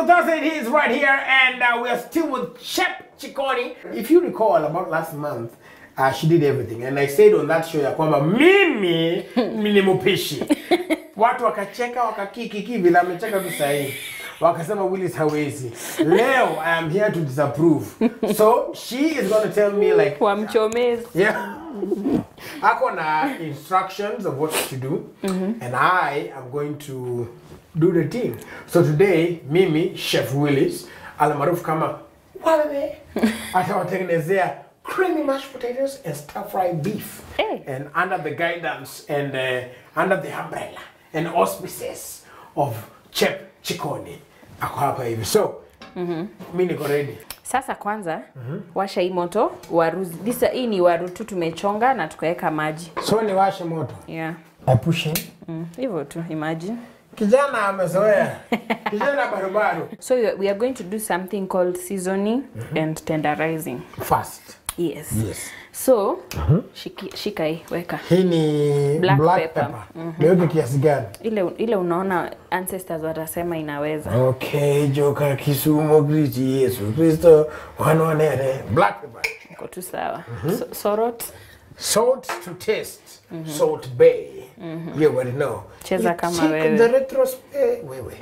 Taco Thursday it is right here, and uh, we are still with Chef Chikoni. If you recall, about last month, uh, she did everything, and I said on that show ya kwamba mimi ni mpishi. Watu wakacheka wakakikiki vile amecheka tu sahihi. Wakasema Willis hawezi. Leo I am here to disapprove. So she is going to tell me like wamchomezi Yeah. Ako na instructions of what to do, and I am going to do the thing. So today, mimi Chef Willis almaarufu kama Walele atawatengenezea creamy mashed potatoes and stir fry beef. Hey. And under the guidance and uh, under the umbrella and auspices of Chef Chikoni. Ako hapa hivi. So, mi niko ready. sasa kwanza washa hii moto waru disa hii ni waru tu tumechonga na tukaweka maji So niwashe moto. yeah I push in. Mm, hivyo tu imagine Kijana amezoea. Kijana barubaru. so we are- we are going to do something called seasoning and tenderizing Fast. yes Yes. so shiki, shika hii weka Hii ni Black black, pepper. pepper. Niweke kiasi gani? ile ile unaona ancestors watasema inaweza Okay, joka Kisumu Kristi Yesu Kristo wanwanere. Black pepper. iko tu sawa so, sorot Salt to taste. Salt Bay. You already know. Cheza You kama take wewe. The retros eh, wewe.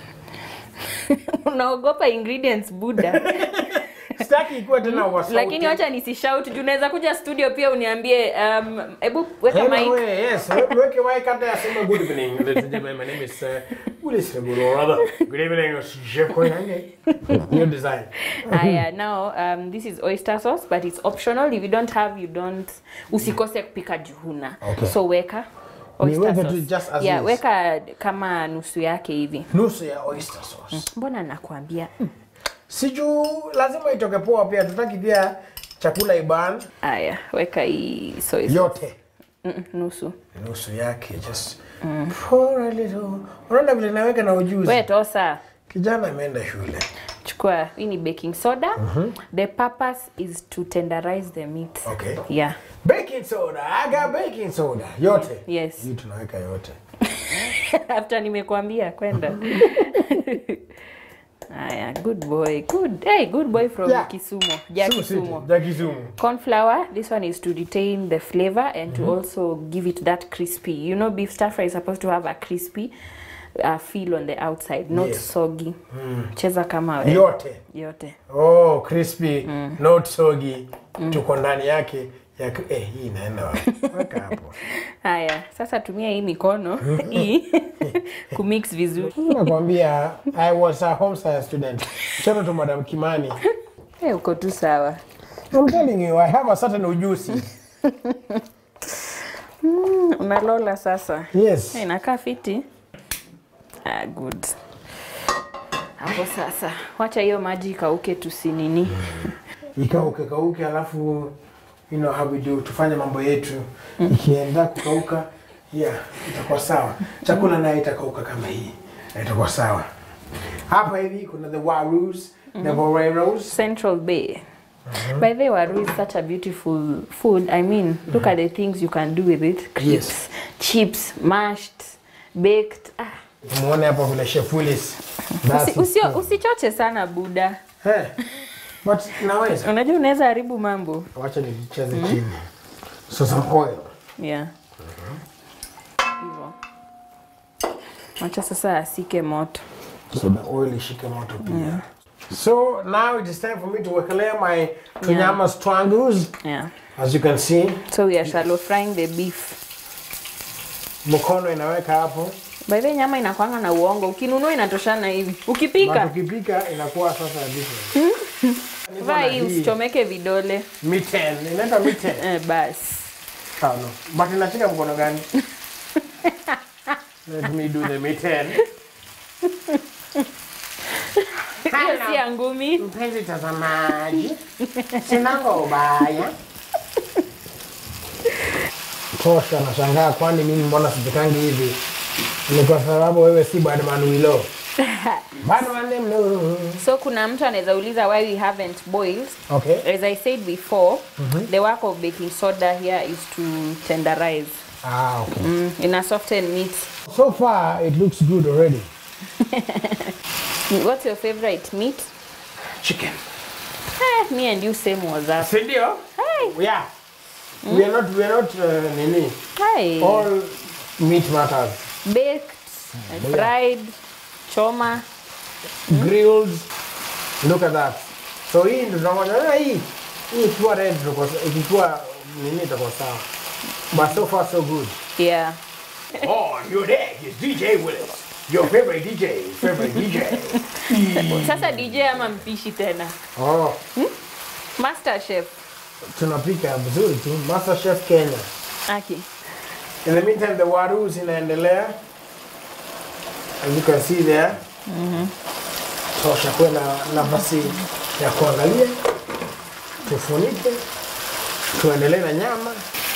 unaogopa ingredients buda Sitaki ikuwa tena wa sauti. lakini wacha nisishout juu unaweza kuja studio pia uniambie um, hebu weka Hey, mic wewe, yes. Weke mic hata yasema good evening. Ladies and gentlemen, my name is uh, Willis Rebolo, rather. Good evening, Chef Koinange. New design. haya now um, this is oyster sauce but it's optional if you don't have you don't usikose kupika juhuna Okay. so weka oyster Niweke tu sauce. just as yeah, is. weka kama nusu yake hivi Nusu ya oyster sauce. mbona nakwambia mm. siju lazima itoke poa pia tutaki pia chakula iban haya weka hii soy sauce. yote Mm, nusu nusu yake just pour a little unaona vile naweka na ujuzi we tosa kijana ameenda shule chukua hii ni baking soda the purpose is to tenderize the meat Okay. yeah baking soda I got baking soda yote Yes. hii tunaweka yote after nimekwambia kwenda haya good boy good hey good boy from Yeah. kisumo ja Sumu City, kisumo ja Kisumu corn flour this one is to retain the flavor and to also give it that crispy you know beef stir fry is supposed to have a crispy uh, feel on the outside not Yes. soggy cheza kama we yote yote oh crispy not soggy tuko ndani yake ya eh, hii inaenda wapi weka hapo haya sasa tumia hii mikono hii kumix vizuri nakwambia i was a home science student shout to madam kimani hey, uko tu sawa I'm telling you, I have a certain ujuzi. unalola sasa Yes. hey, inakaa fiti ah, good hapo sasa wacha hiyo maji ikauke tusinini Ikauke kauke, alafu you know how we do, tufanye mambo yetu. Ikienda kukauka, yeah, itakuwa sawa. Chakula naye itakauka kama hii, na itakuwa sawa. Hapa hivi kuna the warus, the boreros. central bay by the way waru is such a beautiful food i mean look at the things you can do with it crisps Yes. chips mashed baked ah. Muone hapo vile Chef Willis. That's Usi, it. usio, usichoche sana buda Hey, but naweza. unajua unaweza haribu mambo Wacha nicheze chini. So some oil. yeah hivyo wacha sasa asike moto so the oil ishike moto pia so now it is time for me to wekelea my tunyama strangles yeah as you can see so we are shallow frying the beef mkono inaweka hapo by the way, nyama inakwanga na uongo ukinunua inatoshana hivi But ukipika ukipika inakuwa sasa different Niko vaa na hii hii usichomeke vidole mitten inaitwa mitten eh, basi oh, no. but inashika mkono gani let me do the mitten hiyo si ya ngumi mpenzi tazamaji sinanga ubaya tosha nashangaa kwani mimi mbona sipikangi hivi ni kwa sababu wewe si badman wilo badman mlo so kuna mtu anaweza uliza why we haven't boiled okay as i said before the work of baking soda here is to tenderize ah okay mm, in a soften meat so far it looks good already What's your favorite meat? Chicken. Eh, me and you same was up. Si ndio? Hey, Yeah. We are not we are not uh, nini. hi. All meat matters. Baked, fried, choma. Grilled. Look at that. So hii ndio tunaona ah, hii hii ikiwa red itakuwa ikiwa nini itakuwa sawa. But so far so good. Yeah. Oh, your dad is DJ Willis. Your favorite DJ, favorite DJ. Sasa DJ ama mpishi tena? Oh, Master chef. tunapika vizuri tu. Master Chef Kenya. Aki. In the meantime, the warus inaendelea. As you can see there. Tosha kuwe na nafasi ya kuangalia. Tufunike. Tuendelee na nyama.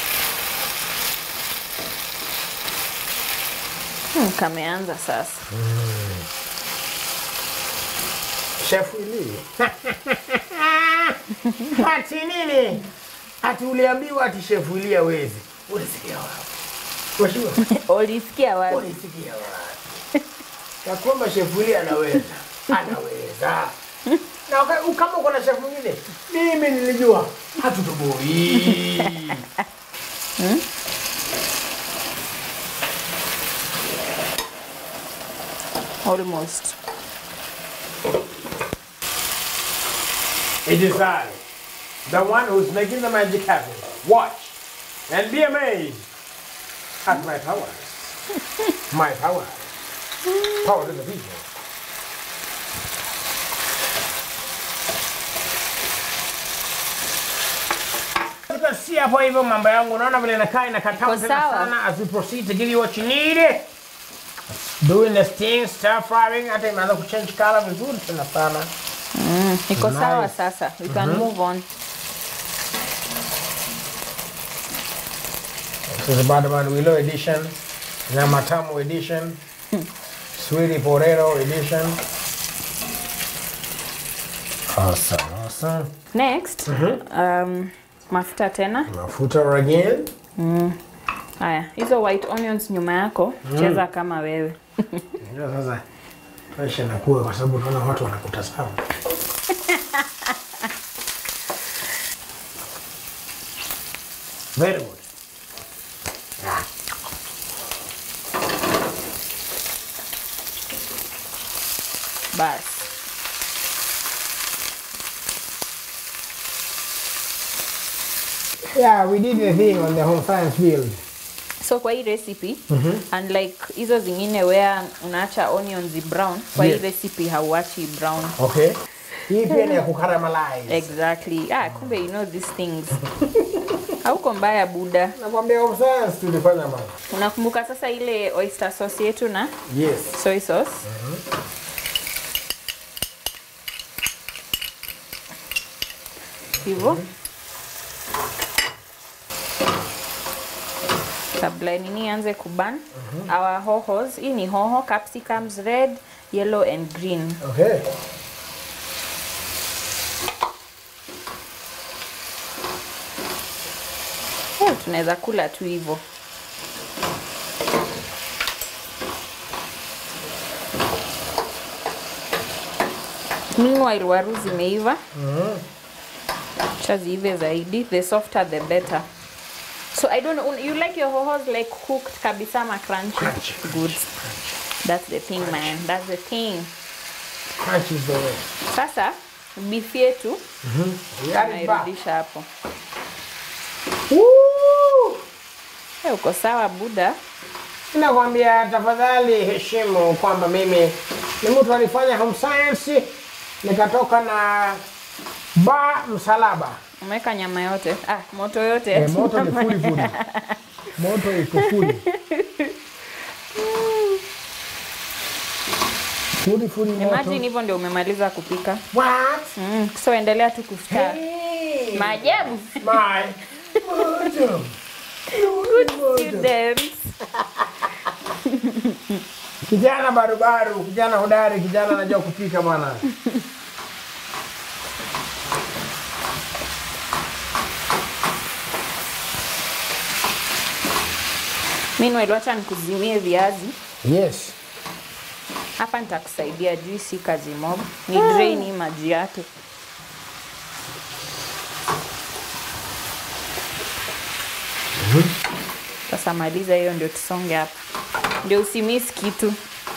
Hmm, kameanza sasa. Chef Willy. Ati nini? Ati uliambiwa ati Chef Willy hawezi. Ulisikia wapi? Washua? Ulisikia wapi? Ulisikia wapi? Ya kwamba Chef Willy anaweza. Anaweza. Na waka- kama uko na chef mwingine, mimi nilijua hatutoboi. Almost. It is I, the one who's making the magic happen. Watch and be amazed at my power. my power. Power to the people. You can see hapo hivyo mambo yangu, unaona vile inakaa inakataa Iko tena sawa. sana as we proceed to give you what you need. Doing the thing, stir frying, hata imeanza kuchange color vizuri tena sana. Iko sawa Nice. sasa. We can move on. This is the Badaman Willow edition, Nyama Tamu edition, Sweetie Porero edition. Awesome, awesome. Next, um, mafuta tena. Mafuta again. Haya, hizo white onions nyuma yako, cheza kama wewe. Ndio sasa maisha inakuwa kwa sababu unaona watu wanakutazama. Very good. Ah. Basi. Yeah, we did the thing on the home science field. So kwa hii recipe, unlike hizo zingine where unaacha onions brown, kwa Yes. hii recipe hauachi brown. Okay. Hii pia ni ya kukaramalize. Exactly. Ah, kumbe you know these things. Hauko mbaya buda. Nakwambia home science tulifanya mama. Unakumbuka sasa ile oyster sauce yetu na Yes. soy sauce? Hivyo. Kabla nini anze kuban, our hohos, hii ni hoho, capsicums red, yellow and green. Okay. Eh, tunaweza kula tu hivyo. Meanwhile waru zimeiva. Cha ziive zaidi, the softer the better. So I don't know, you like your hohos like cooked kabisa ama crunchy? Crunchy, Good. That's the thing man, that's the thing. Crunch is the way. Sasa beef yetu That is back. nairudisha hapo. Woo! Eh, uko sawa buda? Nakwambia tafadhali heshimu kwamba mimi ni mtu alifanya home science nikatoka na ba msalaba. Umeweka nyama yote? Ah, moto yote. E, moto ni fuli fuli. Moto iko fuli. Fuli fuli moto. Imagine hivyo ndio umemaliza kupika. What? Mm, so endelea tu kustar. Hey! Maajabu. My moto. Moto. Students. Kijana barubaru, kijana hodari, kijana anajua kupika bwana. Meanwhile, wacha nikuzimie viazi. Yes. hapa nitakusaidia juu si kazi mob ni drain hii maji yake sasa maliza hiyo ndio tusonge hapa ndio usimis kitu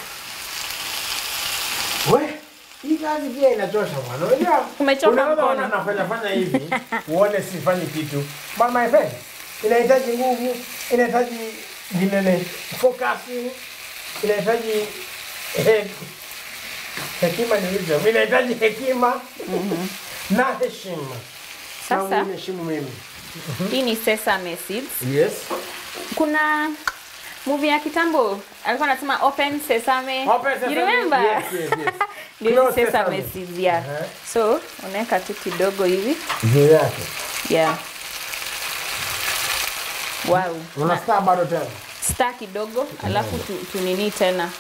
We, hii kazi pia inachosha bwana. Unajua? Umechoka unaweza mkono. ona nafanya fanya hivi, uone sifanyi kitu. But my friend, inahitaji nguvu, inahitaji ginene, focus, inahitaji eh, hekima ni hizo. Inahitaji hekima na heshima. Sasa- Na uniheshimu mimi. hii ni sesame seeds Yes. kuna movie ya kitambo alikuwa anasema open sesame Open sesame. you remember Yes, yes, yes. ndio Close hizi sesame sesame. seeds yeah Uh-huh. so unaweka tu kidogo hivi Juu yake. yeah wow Na- Unastaa bado tena. star kidogo alafu tu, tunini tena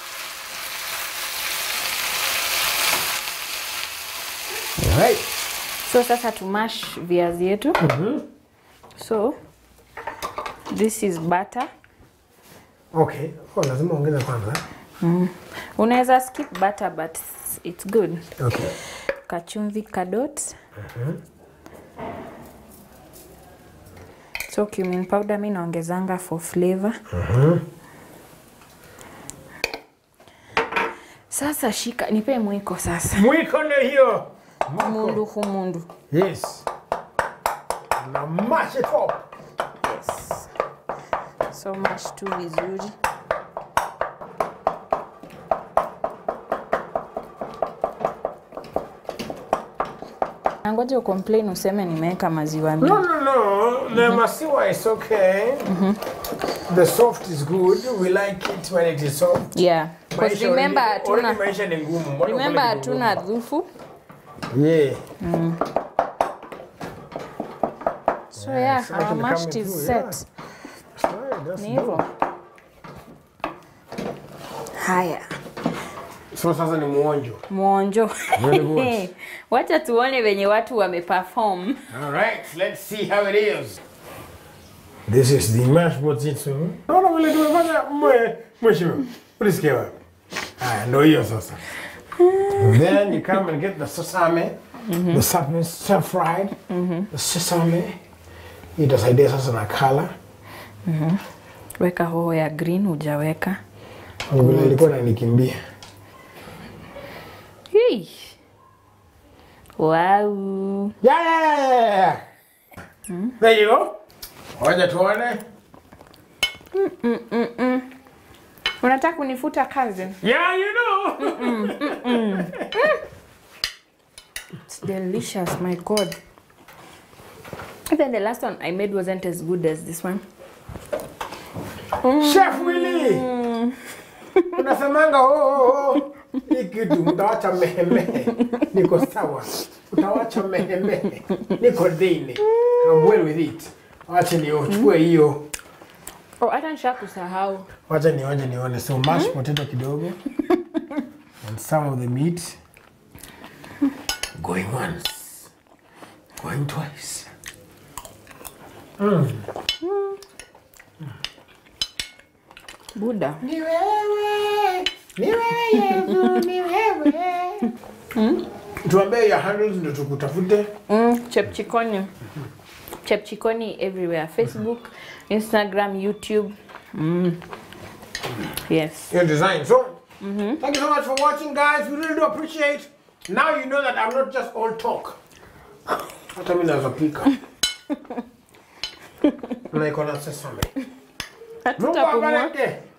Right. so sasa tumash viazi yetu so this is butter Okay. Oh, lazima ongeza kwanza. unaweza skip butter but it's good Okay. kachumvi kadot so cumin powder mi naongezanga for flavor sasa shika nipe mwiko sasa Mwiko ndio hiyo. mundu humundu Yes. Na mash it up. yes. so mash tu vizuri nangoja ucomplain useme nimeweka maziwa mingi No, no, no. The masiwa is okay. The soft is good. We like it when it is soft. yeah because Maisha remember already- already hatuna maisha ni ngumu. Mbona remember ukule kitu hatuna dhufu ngumu? Yeah. so yeah, so I our can mashed come is through, set yeah. That's right, that's ni good. hivyo haya So sasa ni muonjo. mwonjo Very good. wacha tuone venye watu wameperform All right, let's see how it is. This is the mashed potato. Naona vile tumefanya mwe mheshimiwa. Ulisikia wapi? Haya ndio hiyo sasa. Then you come and get the sesame. The sesame stir fried. The sesame. Itasaidia sasa na color. weka hoho ya green hujaweka Vile ilikuwa inanikimbia. Hii. wow Yeah, yeah, yeah, yeah, yeah. There you go. Wacha tuone. unataka kunifuta kazi Yeah, you know. It's delicious my god even the last one i made wasn't as good as this one Chef Willy. Unasemanga oh, oh, oh. Hii kitu mtawacha mehemehe. Niko sawa. Utawacha mehemehe. Niko dini. I'm well with it. Wacha nichukue hiyo. oh hata nisha kusahau Wacha nionje nione. So mashed potato kidogo. And some of the meat. Going once. Going twice. buda Ni wewe. Ni wewe Yesu, ni wewe. Tuambie your handles ndio tukutafute. mm, chepchikoni chepchikoni everywhere facebook instagram youtube mm. yes your design. So, thank you so much for watching, guys. We really do appreciate. Now you know that I'm not just all talk. Hata mimi naweza pika. Na iko na sesame. Mungu Hatutapumua. abariki.